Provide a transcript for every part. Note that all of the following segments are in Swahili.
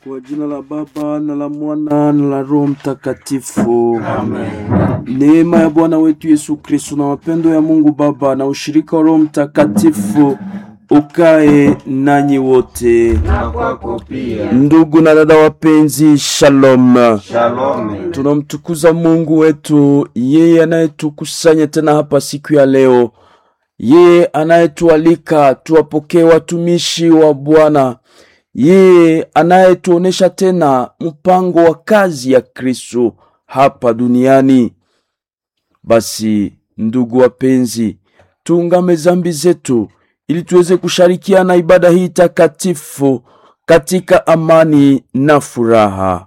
Kwa jina la Baba na la Mwana na la Roho Mtakatifu. Amen. Neema ya Bwana wetu Yesu Kristo na mapendo ya Mungu Baba na ushirika wa Roho Mtakatifu ukae nanyi wote. Na kwako pia. Ndugu na dada wapenzi, shalom. Shalom. Tunamtukuza Mungu wetu, yeye anayetukusanya tena hapa siku ya leo, yeye anayetualika tuwapokee watumishi wa Bwana, yeye anayetuonesha tena mpango wa kazi ya Kristo hapa duniani. Basi ndugu wapenzi, tuungame zambi zetu ili tuweze kushirikiana ibada hii takatifu katika amani na furaha.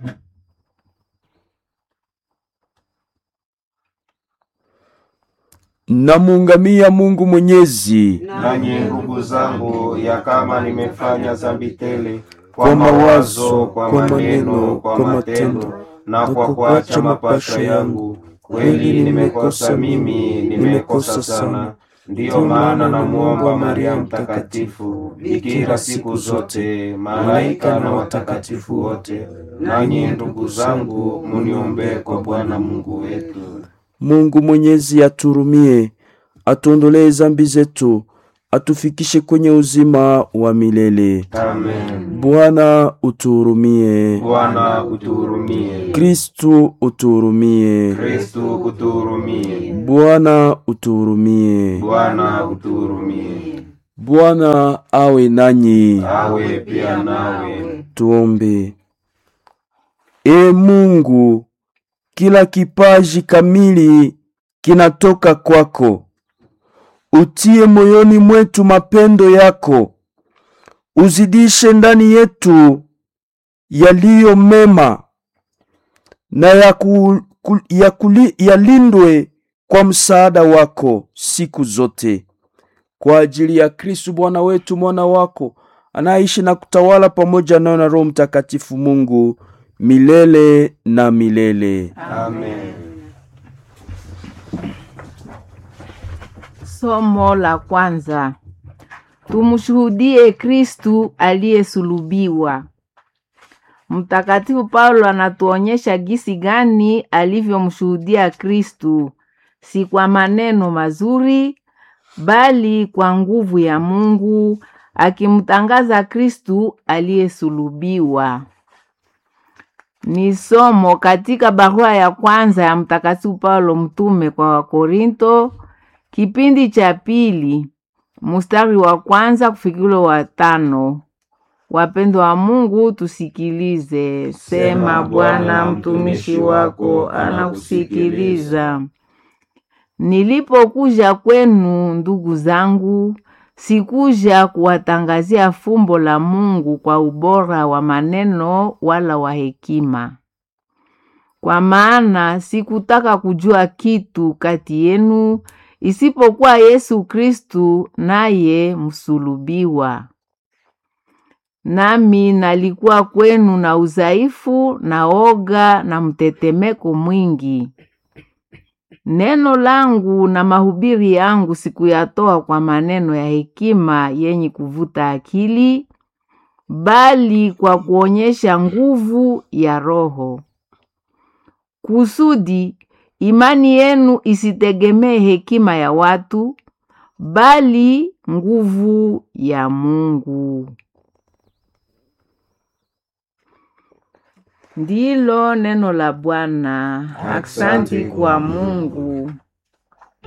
Namuungamia Mungu Mwenyezi Nanyi ndugu zangu, ya kama nimefanya dhambi tele Kwa kwa mawazo, mawazo, kwa kwa maneno, maneno, kwa kwa matendo matendo, na kwa kuacha mapasho yangu, kweli nimekosa mimi, nimekosa sana. Ndiyo maana namuomba Maria Mtakatifu, bikira siku zote, malaika na watakatifu wote, nanyi ndugu zangu, muniombee kwa Bwana Mungu wetu. Mungu Mwenyezi aturumie, atuondolee zambi zetu, atufikishe kwenye uzima wa milele. Amen. Bwana utuhurumie. Bwana utuhurumie. Kristu utuhurumie. Kristu utuhurumie. Bwana utuhurumie. Bwana utuhurumie. Bwana awe nanyi. Awe pia nawe. Tuombe. E Mungu, kila kipaji kamili kinatoka kwako. Utie moyoni mwetu mapendo yako, uzidishe ndani yetu yaliyo mema na yaku, ku- yakuli- yalindwe kwa msaada wako siku zote, kwa ajili ya Kristu Bwana wetu, mwana wako anaishi na kutawala pamoja nayo na Roho Mtakatifu Mungu milele na milele. Amen. Somo la kwanza. Tumshuhudie Kristu aliyesulubiwa. Mtakatifu Paulo anatuonyesha gisi gani alivyomshuhudia Kristu, si kwa maneno mazuri, bali kwa nguvu ya Mungu, akimtangaza Kristu aliyesulubiwa. Ni somo katika barua ya kwanza ya Mtakatifu Paulo mtume kwa Wakorinto, kipindi cha pili mstari wa kwanza kufikilo wa tano. Wapendwa wa Mungu, tusikilize. Sema Bwana, mtumishi wako anakusikiliza. Nilipokuja kwenu, ndugu zangu, sikuja kuwatangazia fumbo la Mungu kwa ubora wa maneno wala wa hekima, kwa maana sikutaka kujua kitu kati yenu isipokuwa Yesu Kristu naye msulubiwa. Nami nalikuwa kwenu na udhaifu na oga na mtetemeko mwingi. Neno langu na mahubiri yangu sikuyatoa kwa maneno ya hekima yenye kuvuta akili, bali kwa kuonyesha nguvu ya Roho, kusudi imani yenu isitegemee hekima ya watu, bali nguvu ya Mungu. Ndilo neno la Bwana. Aksanti kwa Mungu.